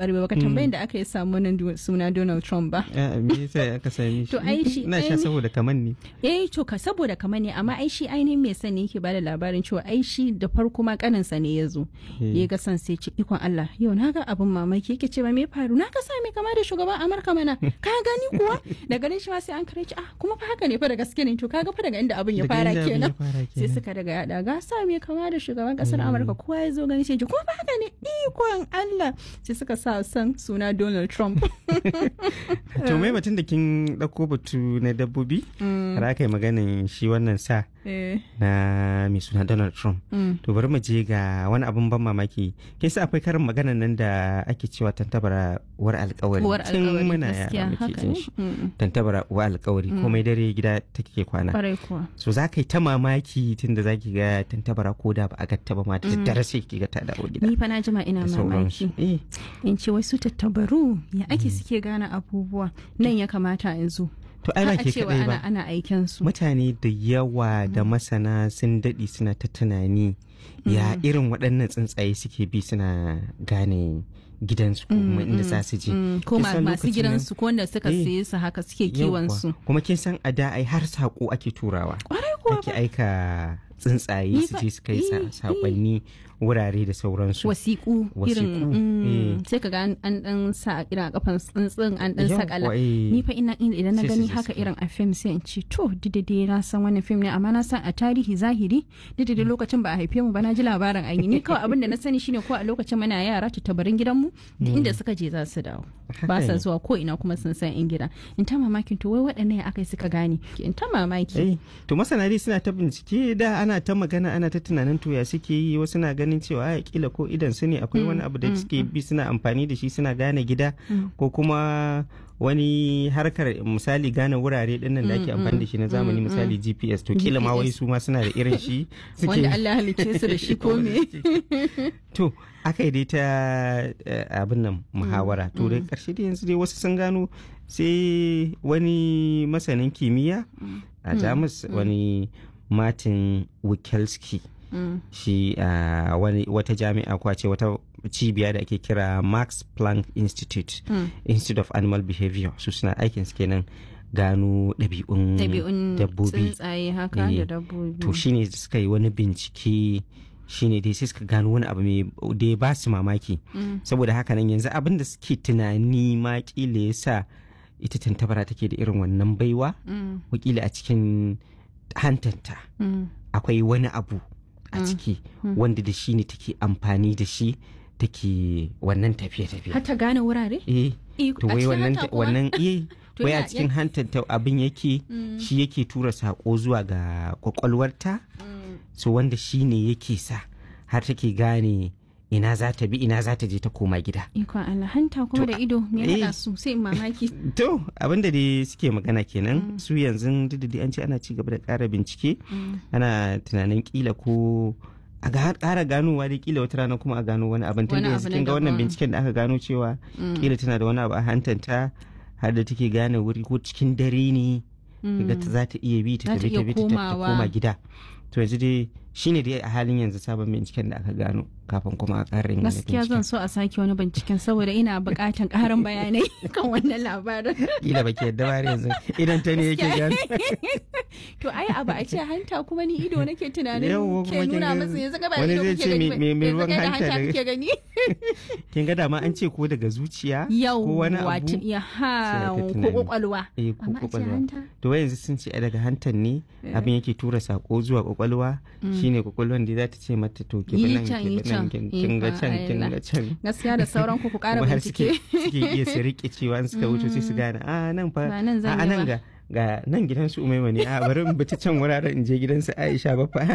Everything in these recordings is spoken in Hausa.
barbare ba ka tambayin da aka yi samu nan suna Donald Trump ba Ah, me yasa aka sami shi To, ai shi- ina sha ai- saboda kaman ne eh to ka saboda kamar ne amma ai shi ainihin mai sani yake bada labarin cewa ai shi da farko ma kaninsa ne ya zo ya ga san sai ce ikon Allah yau na ga abin mamaki yake cewa me faru na ga sa mai kama da shugaban Amurka mana ka gani kuwa da ganin shi ma sai an kare ah kuma fa haka ne fa da gaske ne to kaga fa daga inda abin ya Daga fara inda abin ya kenan fara sai kenan. suka daga yada ga sa mai kama da shugaban kasar Amurka kowa ya zo gani sai ji kuma fa haka ne ikon Allah sai suka sa san suna Donald Trump to mai batun da kin dauko batu na dabbobi har aka yi maganin shi wannan sa eh na mai suna Donald Trump mm. to bari mu je ga wani abun ban mamaki kin sa akwai karin maganan nan da ake cewa tantabara war alkawari uwar tun alkawari muna gaskiya yara muke haka jin ne shi Mm. tantabara uwa alkawari komai dare gida take kwana kwarai kuwa so za ka yi ta mamaki tun da za ki ga tantabara ko da ba a gatta ba ma da daddare sai ki ga ta dawo gida ni fa na jima ina da sauransu mamaki eh in ce wasu tattabaru ya ake suke gane abubuwa nan ya kamata in zo to ai ba Har a ke cewa kadai ana ba ana aiken su mutane da yawa da masana sun daɗi suna ta tunani ya irin waɗannan tsuntsaye suke bi suna gane gidansu ko kuma inda za su je Mm, ko Kin ma- san masu lokacin gidansu ko wanda suka Eh, saye su haka suke nan- kiwon yawwa. su kuma kin san a da ai har saƙo ake turawa kwarai kuwa ake aika tsuntsaye Ni su fa- je su kai eh, sa- saƙonni wurare da sauransu wasiƙu Wasiƙu, irin mm, eh. sai ka ga an- an dan sa irin a kafan tsuntsun an dan Yawwa, sakala eh. ni fa ina ina- idan na Sai su gani je haka su- irin a fim sai in ce to didade na san wannan fim ne amma na san a tarihi zahiri didade lokacin ba a haife mu ba na ji labarin an yi ni kawai abin da na sani shine ko a lokacin muna yara tattabarin gidanmu duk inda suka je za su dawo ba sa ne. zuwa ko ina kuma sun san in gida in ta mamakin to wai waɗannan ya aka yi suka gane in ta mamaki Eh, to masana dai suna ta bincike da ana ta magana ana ta tunanin to ya suke yi wasu na ganin cewa a kila ko idan su ne akwai wani abu da suke bi suna amfani da shi suna gane gida ko kuma wani harkar misali gane wurare dinnan da ake amfani da shi na zamani misali GPS to kila ma wai GPS. su ma suna da irin shi suke wanda Allah halicce su da shi ko me to aka yi dai ta eh, abin nan muhawara to dai karshe dai yanzu dai wasu sun gano sai wani masanin kimiyya a jamus wani martin wikelski Mm. shi a wani wata jami'a ko a ce wata cibiya da ake kira max planck institute institute of animal behavior su suna aikin su kenan gano ɗabi'un ɗabi'un dabbobi tsuntsaye haka Eh, da dabbobi to shine suka yi wani bincike shine dai sai suka gano wani abu mai da ya ba su mamaki saboda haka nan yanzu abin da suke tunani ma kila ya sa ita tantabara take da irin wannan baiwa Mm, wakila a cikin hantanta mm. akwai wani abu a ciki wanda da shi ne take amfani da shi take wannan tafiye-tafiye har ta gane wurare eh Eh, to a wai cikin wannan hanta kuma? wannan eh To wai a ya- cikin hantanta abin yake shi yake tura sako zuwa ga kwakwalwarta so wanda shi ne yake sa har take gane ina za ta bi ina za ta je ta koma gida ikon Allah hanta kuma da ido me eh. haɗa su sai in mamaki to abinda dai suke magana kenan su yanzu duk da dai an ce ana ci gaba da ƙara bincike ana tunanin kila ko a ga ƙara ganowa dai kila wata rana kuma a gano wani abin tun Wani da yanzu abu na kin ga wannan daban. binciken da aka gano cewa kila tana da wani abu a hantanta har da take gane wuri ko cikin dare ne ga ta za ta iya bi ta Za ta tafi iya ta bi ta ta komawa. koma gida to yanzu dai shine dai a halin yanzu sabon binciken da aka gano kafin kuma a ƙara yin wani gaskiya zan binciken so a sake wani binciken saboda ina buƙatan ƙarin bayanai kan wannan labarin kila baki yadda ba har yanzu idan ta ne yake gano to ai abu a ce hanta kuma ni ido nake tunanin Yawwa, ke kuma kin nuna ga- masa yanzu ga ba wani ido zai kuke ce gani me- ba. me- me Yanzu ruwan kai da hanta hanta daga- kuke gani kin ga dama an ce ko daga zuciya yau ko wani wato abu ya ha sai aka ko tunani. kwakwalwa eh ko amma a ce kwakwalwa hanta to wai yanzu sun ce ai daga hantan ne abin yake tura sako zuwa kwakwalwa shine kwakwalwan da za ta ce mata to ki bi Yi nan can, ki yi bi nan can. kin kin ga Ikon can kin Allah. ga can gaskiya da sauran ku ku ƙara kuma har suke bincike suke iya su rike cewa in suka wuce sai su gane a nan fa Ba nan zan a yi nan ba." ga ga nan gidansu umaima ne a bari in bi ta can wuraren in je gidansu aisha ba fa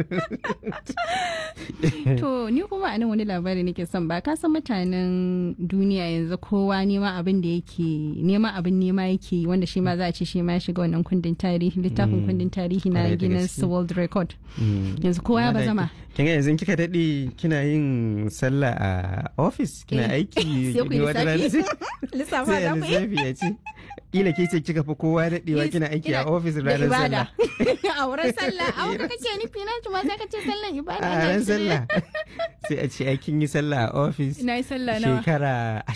To ni kuma a nan wani labari nake son ba ka san mutanen duniya yanzu kowa nema abin da yake nema abin nema yake yi, wanda shi ma za a ce shi ma ya shiga wannan kundin tarihi littafin kundin tarihi na Kwarai da Guinness gaske. World Record. Yanzu kowa ya bazama. kin ga yanzu kika dade kina yin sallah a office kina Eh, aiki sai ku yi ni wata rana lissafi. sai- Lissafa sai za a ku yi. lissafi ya ce kila ke ce kika fi kowa daɗewa Yes, kina aiki a ina- ofis da ranar ibada. sallah a wurin sallah a wurin kake nufi na ma sai ka ce sallan ibada a na ran shirye. sallah sai a ce ai kin yi sallah a ofis na yi sallah nawa shekara